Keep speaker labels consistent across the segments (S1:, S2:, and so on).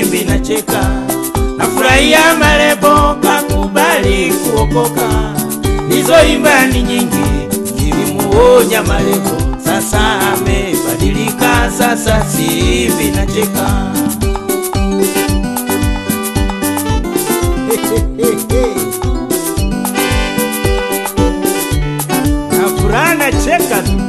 S1: simbi nacheka nafurahia marebo kakubali kuokoka nizoimba ni nyingi nilimuonya marebo sasa amebadilika sasa simbi nacheka na furaha nacheka tu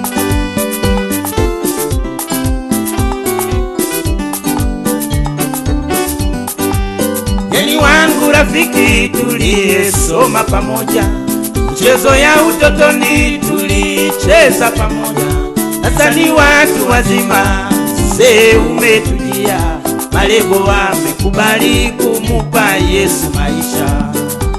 S1: Yeni wangu rafiki tuliyesoma pamoja, mchezo ya utotoni tulicheza pamoja. Sasa ni watu wazima, mzee umetujia, malebo amekubali kumupa Yesu maisha.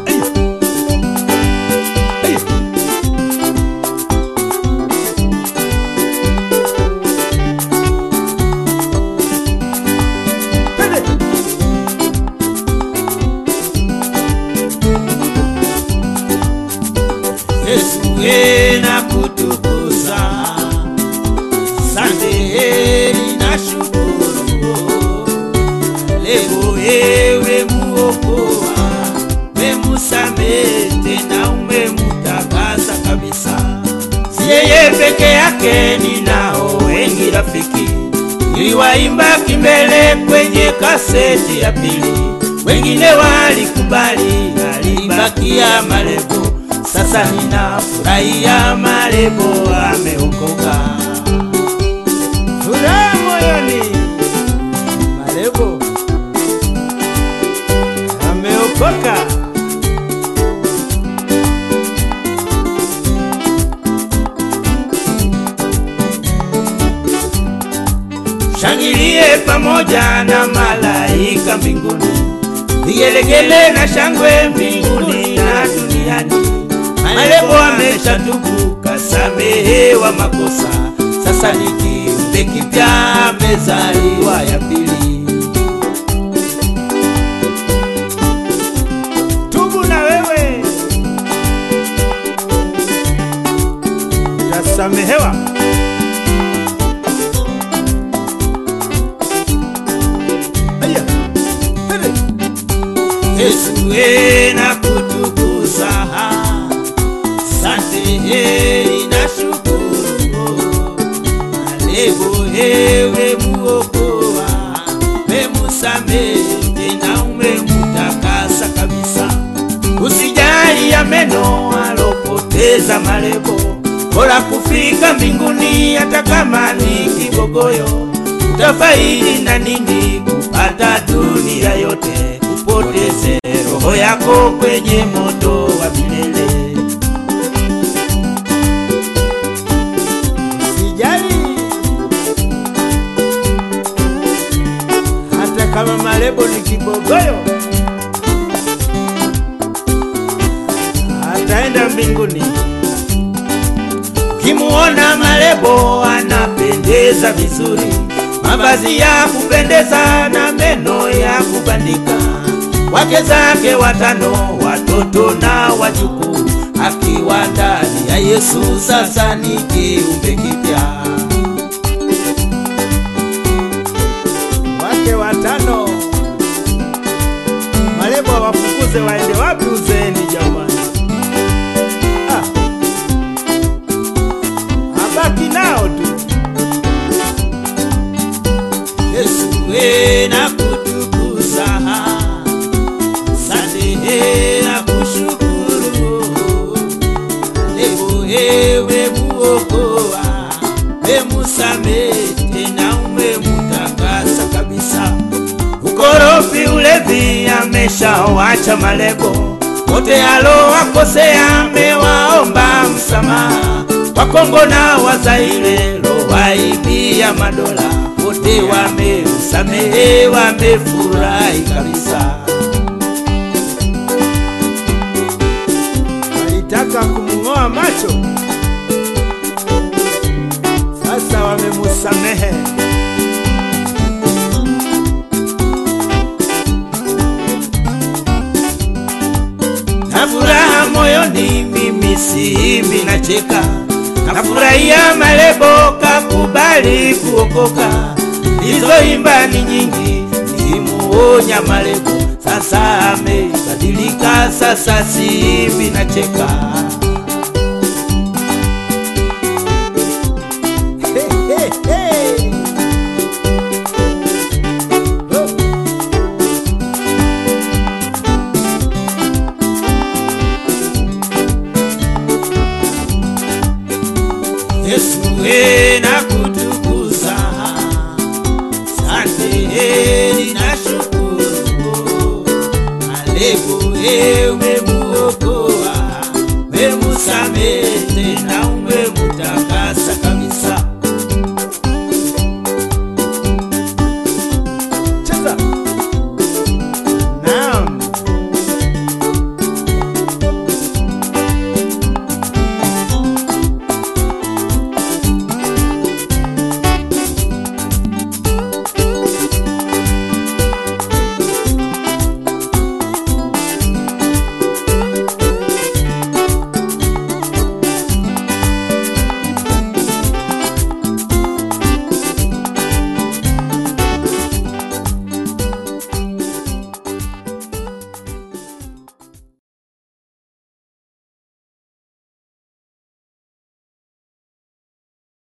S1: Yesu we na kutukuza, sante heri na shukuru. Leo ewe muokoa, memusamehe tena umemutakasa kabisa. Si yeye peke yake, ninao wengi rafiki, niliwaimba kimbele kwenye kaseti ya pili, wengine walikubali, alibakia malebo sasa ninafurahia marebo ameokoka. Furaha moyoni, marebo ameokoka. Shangilie pamoja na malaika mbinguni, vigelegele na shangwe mbinguni na duniani. Malebo ameshatubu kasamehewa makosa, sasa ni kiumbe kipya, amezaliwa ya pili. Tubu na wewe utasamehewa. Aya, twende. Yesu we na kutukuza Sante heri na shukuru Malebo ewe muokoa Memusamehe tena umemutakasa kabisa Usijali ya meno alopoteza malebo Bora kufika mbinguni hata kama ni kibogoyo Utafaidi na nini kupata dunia yote Upoteze roho yako kwenye moto wa milele Usijali hata kama malebo ni kibogoyo, ataenda mbinguni. Kimuona malebo anapendeza vizuri, mavazi ya kupendeza na meno ya kubandika, wake zake watano, watoto na wajukuu, akiwa ndani ya Yesu, sasa ni kiumbe kipya. Wake watano, malebo wafukuze waende wapi uzeeni jamani? Ah, abaki nao tu. Yesu we na kutukuza, samehe na kushukuru. Leo ewe muokoa, memusamehe tena umemutakasa kabisa. Ukorofi, ulevi ameshawacha malebo, wote alowakosea amewaomba msamaha. Wakongo na Wazaire lowaibia madola, wote wamemsamehe, wamefurahi kabisa. Walitaka kumng'oa macho, sasa wamemusamehe. na furaha moyoni, mimi siimbi nacheka, nafurahia malebo kakubali kuokoka. Nilizoimba ni nyingi, nilimuonya Malebo, sasa amebadilika, sasa siimbi nacheka. Hey, hey, hey. Yesu we nakutukuza, sante nashukuru, Malebo ewe